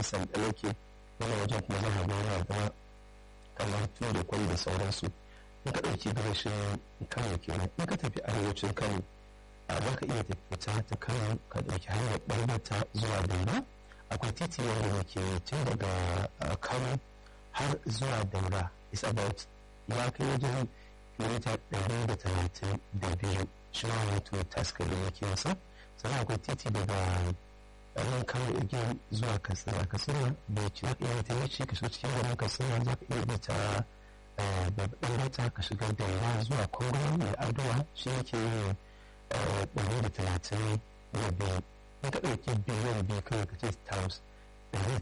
ɗan sandala ke wani wajen kuma za a ga yana da kamar tuwo da kwai da sauransu in ka ɗauki gabashin kano kenan in ka tafi arewacin kano a za ka iya tafiya ta kano ka ɗauki hanyar ɓarbata zuwa daura akwai titi wanda muke tun daga kano har zuwa daura is about ya kai wajen kilomita ɗari da talatin da biyu shi ma wato taska da yake wasa sannan akwai titi daga ɗarin kano igiyar zuwa katsina katsina da ci za ka iya ta yace ka shiga cikin garin katsina za ka iya bi ta babban rata ka shiga daura zuwa kongo mai adowa shi yake yin ɗari da talatin da biyu in ka ɗauki biliyan biyu kawai ka ce towns ɗari